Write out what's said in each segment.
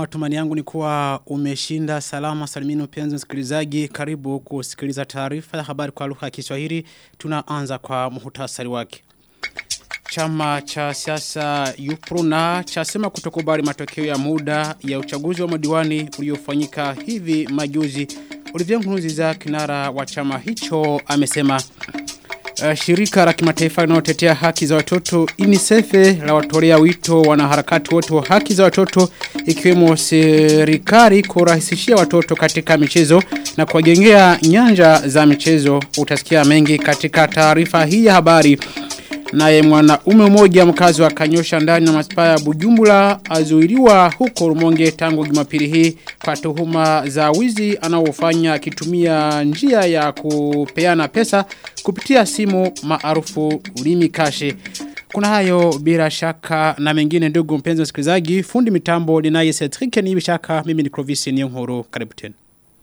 matumani yangu ni kuwa umeshinda salama salimini mpenzi msikilizaji karibu kusikiliza taarifa ya habari kwa lugha ya Kiswahili tunaanza kwa muhtasari wake Chama cha siasa Yupruna chasema kutokubali matokeo ya muda ya uchaguzi wa madiwani uliofanyika hivi majuzi. Olivier Nkurunziza kinara wa chama hicho amesema Uh, shirika la kimataifa linalotetea haki za watoto UNICEF la watolea wito wanaharakati wote wa haki za watoto ikiwemo serikali kurahisishia watoto katika michezo na kuwajengea nyanja za michezo utasikia mengi katika taarifa hii ya habari naye mwanaume mmoja mkazi wa Kanyosha ndani na manispaa ya Bujumbura azuiliwa huko Rumonge tangu Jumapili hii kwa tuhuma za wizi anaofanya akitumia njia ya kupeana pesa kupitia simu maarufu ulimi kashe. Kuna hayo bila shaka na mengine ndugu mpenzi msikilizaji fundi mitambo linaye Cedric ni shaka mimi ni Clovis Niyonkuru karibu tena.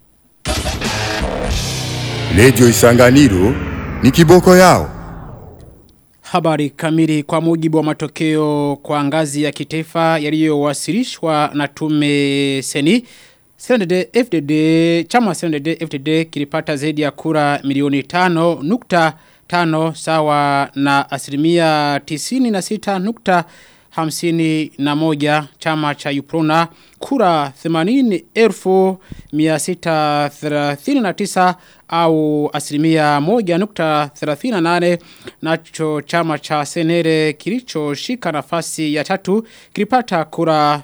Radio Isanganiro ni kiboko yao. Habari kamili kwa mujibu wa matokeo kwa ngazi ya kitaifa yaliyowasilishwa na tume seni. CNDD FDD, chama CNDD FDD kilipata zaidi ya kura milioni tano nukta tano sawa na asilimia tisini na sita nukta hamsini na moja chama cha Uprona kura 80 elfu miasita thelathini na tisa au asilimia moja nukta thelathini na nane nacho chama cha senere kilicho shika nafasi ya tatu kilipata kura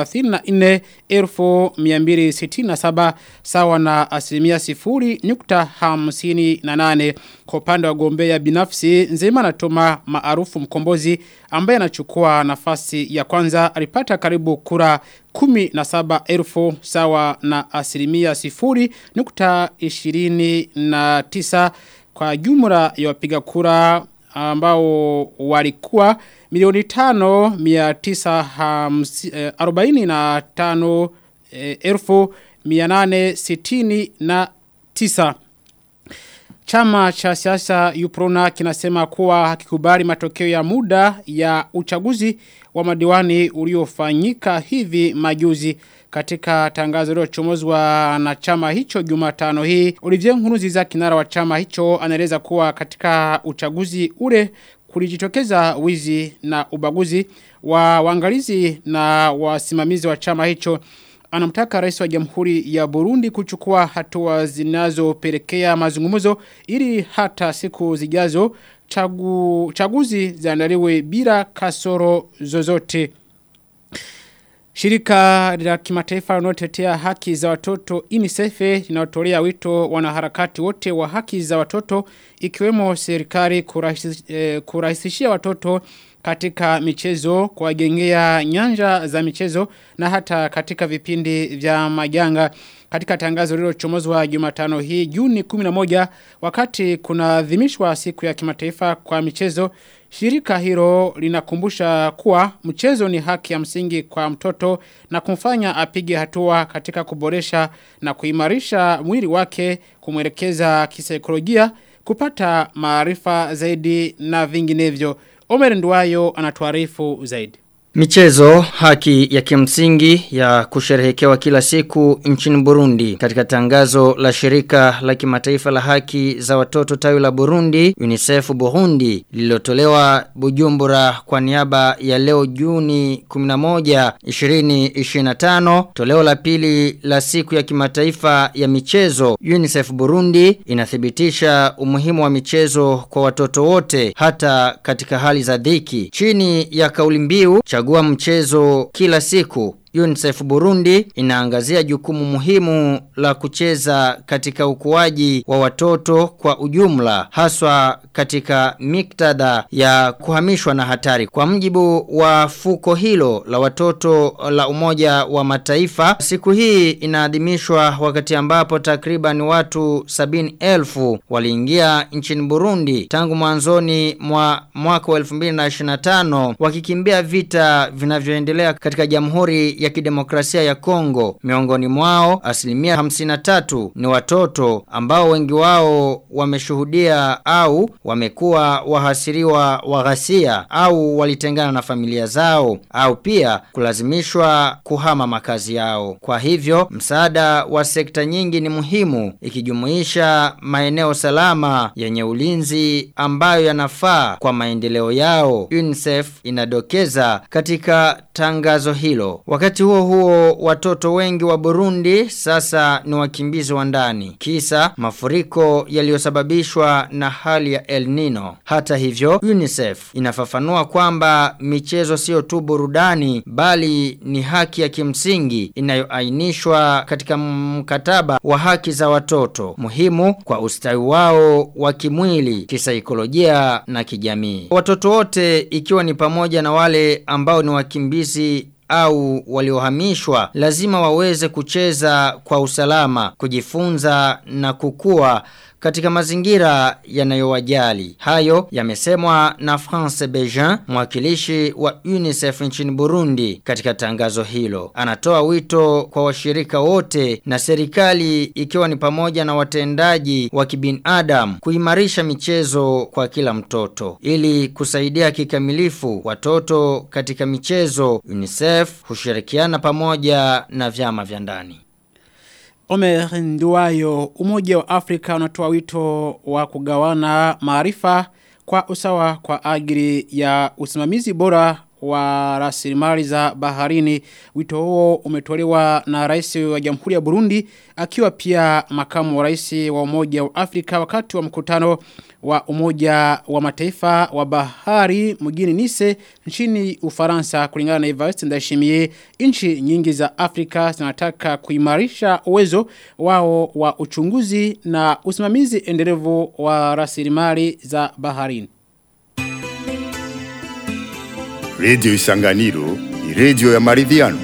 34,267 sawa na asilimia sifuri nukta hamsini na nane kwa upande wa gombea binafsi nzema na toma maarufu mkombozi ambaye anachukua nafasi ya kwanza alipata karibu kura kumi na saba elfu sawa na asilimia sifuri nukta ishirini na tisa kwa jumla ya wapiga kura ambao walikuwa milioni tano mia tisa hamsi, eh, arobaini na tano eh, elfu mia nane sitini na tisa. Chama cha siasa Uprona kinasema kuwa hakikubali matokeo ya muda ya uchaguzi wa madiwani uliofanyika hivi majuzi katika tangazo lililochomozwa na chama hicho Jumatano hii. Olivier Nkurunziza kinara wa chama hicho anaeleza kuwa katika uchaguzi ule kulijitokeza wizi na ubaguzi wa waangalizi na wasimamizi wa chama hicho anamtaka rais wa jamhuri ya Burundi kuchukua hatua zinazopelekea mazungumzo ili hata siku zijazo chagu, chaguzi ziandaliwe bila kasoro zozote. Shirika la kimataifa linalotetea haki za watoto UNICEF linatolea wito wanaharakati wote wa haki za watoto ikiwemo serikali kurahisi, eh, kurahisishia watoto katika michezo kuwajengea nyanja za michezo na hata katika vipindi vya majanga katika tangazo lililochomozwa Jumatano hii Juni 11 wakati kuna adhimishwa siku ya kimataifa kwa michezo Shirika hilo linakumbusha kuwa mchezo ni haki ya msingi kwa mtoto na kumfanya apige hatua katika kuboresha na kuimarisha mwili wake kumwelekeza kisaikolojia kupata maarifa zaidi na vinginevyo. Omer Nduwayo anatuarifu zaidi. Michezo haki ya kimsingi ya kusherehekewa kila siku nchini Burundi katika tangazo la shirika la kimataifa la haki za watoto tawi la Burundi UNICEF Burundi lililotolewa Bujumbura kwa niaba ya leo Juni 11 2025 toleo la pili la siku ya kimataifa ya michezo UNICEF Burundi inathibitisha umuhimu wa michezo kwa watoto wote hata katika hali za dhiki chini ya kauli mbiu chagua mchezo kila siku UNICEF Burundi inaangazia jukumu muhimu la kucheza katika ukuaji wa watoto kwa ujumla haswa katika miktadha ya kuhamishwa na hatari. Kwa mjibu wa fuko hilo la watoto la umoja wa mataifa, siku hii inaadhimishwa wakati ambapo takriban watu sabini elfu waliingia nchini Burundi tangu mwanzoni mwa mwaka wa 2025 wakikimbia vita vinavyoendelea katika jamhuri ya Kidemokrasia ya Kongo. Miongoni mwao asilimia 53 ni watoto ambao wengi wao wameshuhudia au wamekuwa wahasiriwa wa ghasia au walitengana na familia zao au pia kulazimishwa kuhama makazi yao. Kwa hivyo msaada wa sekta nyingi ni muhimu ikijumuisha maeneo salama yenye ulinzi ambayo yanafaa kwa maendeleo yao. UNICEF inadokeza katika tangazo hilo. Wakati huo huo watoto wengi wa Burundi sasa ni wakimbizi wa ndani. Kisa mafuriko yaliyosababishwa na hali ya El Nino. Hata hivyo UNICEF inafafanua kwamba michezo sio tu burudani bali ni haki ya kimsingi inayoainishwa katika mkataba wa haki za watoto muhimu kwa ustawi wao wa kimwili, kisaikolojia na kijamii. Watoto wote ikiwa ni pamoja na wale ambao ni wakimbizi au waliohamishwa lazima waweze kucheza kwa usalama, kujifunza na kukua katika mazingira yanayowajali. Hayo yamesemwa na France Bejean, mwakilishi wa UNICEF nchini Burundi katika tangazo hilo. Anatoa wito kwa washirika wote na serikali ikiwa ni pamoja na watendaji wa kibinadamu kuimarisha michezo kwa kila mtoto ili kusaidia kikamilifu watoto katika michezo. UNICEF hushirikiana pamoja na vyama vya ndani. Omer Nduwayo, Umoja wa Afrika unatoa wito wa kugawana maarifa kwa usawa kwa ajili ya usimamizi bora wa rasilimali za baharini. Wito huo umetolewa na rais wa Jamhuri ya Burundi akiwa pia makamu wa rais wa Umoja wa Afrika wakati wa mkutano wa Umoja wa Mataifa wa Bahari mjini Nice nchini Ufaransa kulingana na Evariste Ndayishimiye nchi nyingi za Afrika zinataka kuimarisha uwezo wao wa uchunguzi na usimamizi endelevu wa rasilimali za baharini. Radio Isanganiro ni radio ya maridhiano.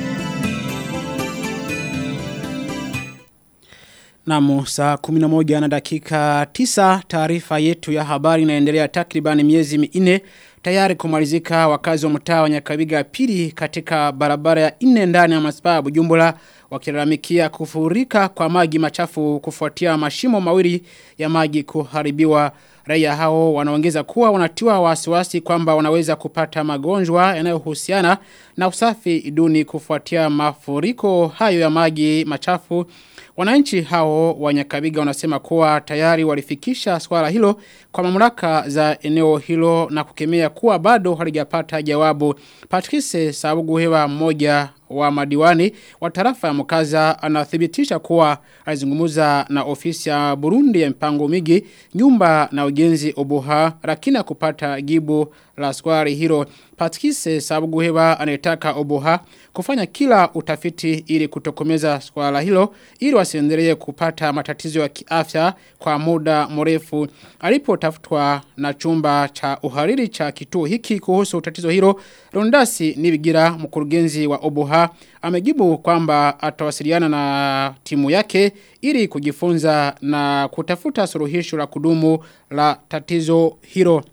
Namu saa 11 na dakika 9 taarifa yetu ya habari inaendelea takriban miezi minne tayari kumalizika wakazi wa mtaa wa Nyakabiga pili katika barabara ya nne ndani ya manispaa ya Bujumbura wakilalamikia kufurika kwa maji machafu kufuatia mashimo mawili ya maji kuharibiwa raia hao wanaongeza kuwa wanatiwa wasiwasi kwamba wanaweza kupata magonjwa yanayohusiana na usafi duni kufuatia mafuriko hayo ya maji machafu Wananchi hao wa Nyakabiga wanasema kuwa tayari walifikisha swala hilo kwa mamlaka za eneo hilo na kukemea kuwa bado halijapata jawabu. Patrice Sabugu hewa mmoja wa madiwani wa tarafa ya Mukaza anathibitisha kuwa alizungumza na ofisi ya Burundi ya mpango migi nyumba na ujenzi obuha lakini kupata jibu la swali hilo. Patrice Sabuguheba anayetaka obuha kufanya kila utafiti ili kutokomeza swala hilo ili wasiendelee kupata matatizo ya kiafya kwa muda mrefu. Alipotafutwa na chumba cha uhariri cha kituo hiki kuhusu tatizo hilo, Rondasi Nibigira mkurugenzi wa obuha amejibu kwamba atawasiliana na timu yake ili kujifunza na kutafuta suluhisho la kudumu la tatizo hilo.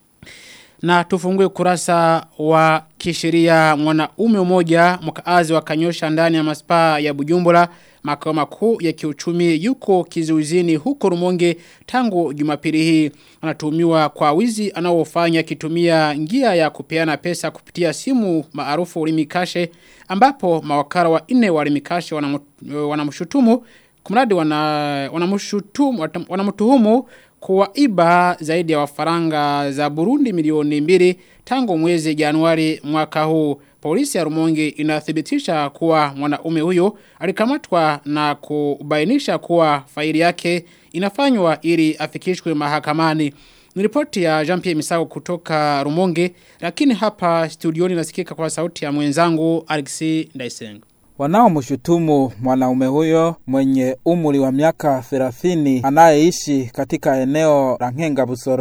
Na tufungue kurasa wa kisheria mwanaume mmoja mkaazi wa Kanyosha ndani ya maspaa ya Bujumbura makao makuu ya kiuchumi yuko kizuizini huko Rumonge tangu Jumapili hii anatuhumiwa kwa wizi anaofanya kitumia njia ya kupeana pesa kupitia simu maarufu Limikashe ambapo mawakala wa nne wa Limikashe wanamshutumu kumradi wana wanamshutumu wanamtuhumu kuwaiba zaidi ya wafaranga za Burundi milioni mbili tangu mwezi Januari mwaka huu. Polisi ya Rumonge inathibitisha kuwa mwanaume huyo alikamatwa na kubainisha kuwa faili yake inafanywa ili afikishwe mahakamani. Ni ripoti ya Jean-Pierre Misago kutoka Rumonge, lakini hapa studioni nasikika kwa sauti ya mwenzangu Alexi Ndaisenga. Wanaomshutumu mwanaume huyo mwenye umri wa miaka 30 anayeishi katika eneo la Nkenga Busoro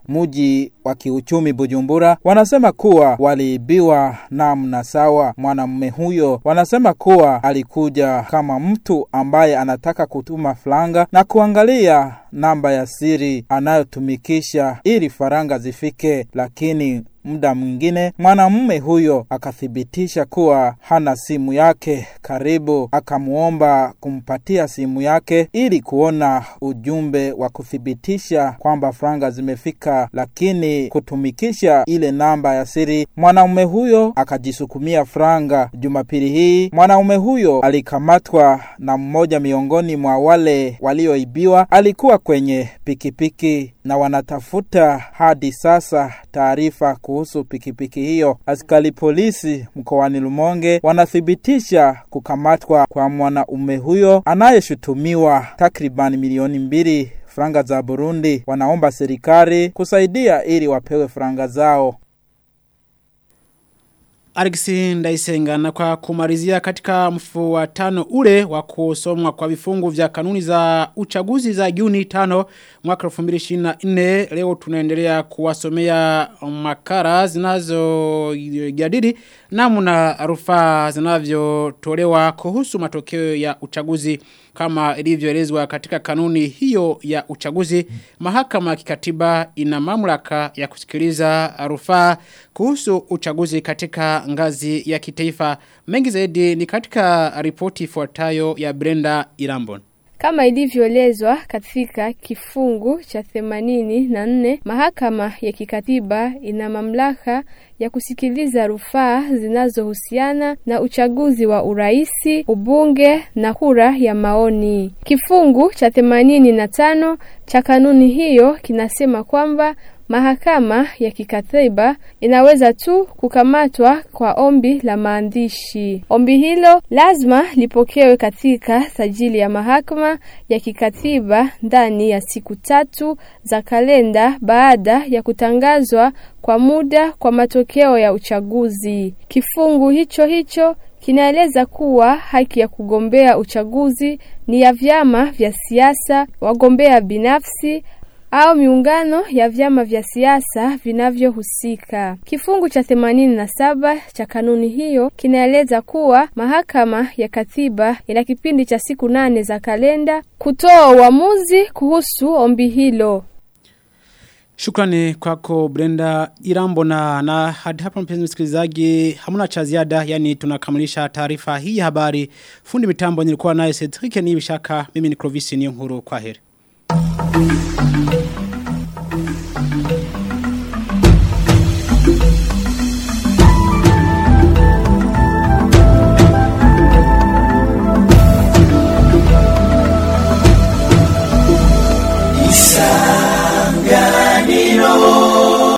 muji wa kiuchumi Bujumbura wanasema kuwa waliibiwa namna sawa. Mwanamume huyo wanasema kuwa alikuja kama mtu ambaye anataka kutuma franga na kuangalia namba ya siri anayotumikisha ili faranga zifike, lakini muda mwingine mwanamume huyo akathibitisha kuwa hana simu yake karibu, akamuomba kumpatia simu yake ili kuona ujumbe wa kuthibitisha kwamba franga zimefika, lakini kutumikisha ile namba ya siri. Mwanamume huyo akajisukumia franga. Jumapili hii mwanamume huyo alikamatwa na mmoja miongoni mwa wale walioibiwa, alikuwa kwenye pikipiki na wanatafuta hadi sasa taarifa kuhusu pikipiki hiyo. Askari polisi mkoani Lumonge wanathibitisha kukamatwa kwa mwanaume huyo anayeshutumiwa takriban milioni mbili franga za Burundi. Wanaomba serikali kusaidia ili wapewe franga zao. Alexi Ndaisenga na kwa kumalizia katika mfuatano ule wa kusomwa kwa vifungu vya kanuni za uchaguzi za Juni 5 mwaka 2024 leo tunaendelea kuwasomea makara zinazo jadili namna rufaa zinavyotolewa kuhusu matokeo ya uchaguzi kama ilivyoelezwa katika kanuni hiyo ya uchaguzi mahakama ya kikatiba ina mamlaka ya kusikiliza rufaa kuhusu uchaguzi katika ngazi ya kitaifa mengi zaidi ni katika ripoti ifuatayo ya Brenda Irambon kama ilivyoelezwa katika kifungu cha 84 mahakama ya kikatiba ina mamlaka ya kusikiliza rufaa zinazohusiana na uchaguzi wa uraisi, ubunge na kura ya maoni. Kifungu cha 85 cha kanuni hiyo kinasema kwamba Mahakama ya kikatiba inaweza tu kukamatwa kwa ombi la maandishi. Ombi hilo lazima lipokewe katika sajili ya mahakama ya kikatiba ndani ya siku tatu za kalenda baada ya kutangazwa kwa muda kwa matokeo ya uchaguzi. Kifungu hicho hicho kinaeleza kuwa haki ya kugombea uchaguzi ni ya vyama vya siasa, wagombea binafsi au miungano ya vyama vya siasa vinavyohusika. Kifungu cha 87 cha kanuni hiyo kinaeleza kuwa mahakama ya katiba ina kipindi cha siku nane za kalenda kutoa uamuzi kuhusu ombi hilo. Shukrani kwako Brenda Irambo na, na hadi hapa mpenzi msikilizaji hamuna cha ziada yani tunakamilisha taarifa hii ya habari fundi mitambo nilikuwa naye Cedric Nibishaka mimi ni Clovis Niyonkuru kwa heri.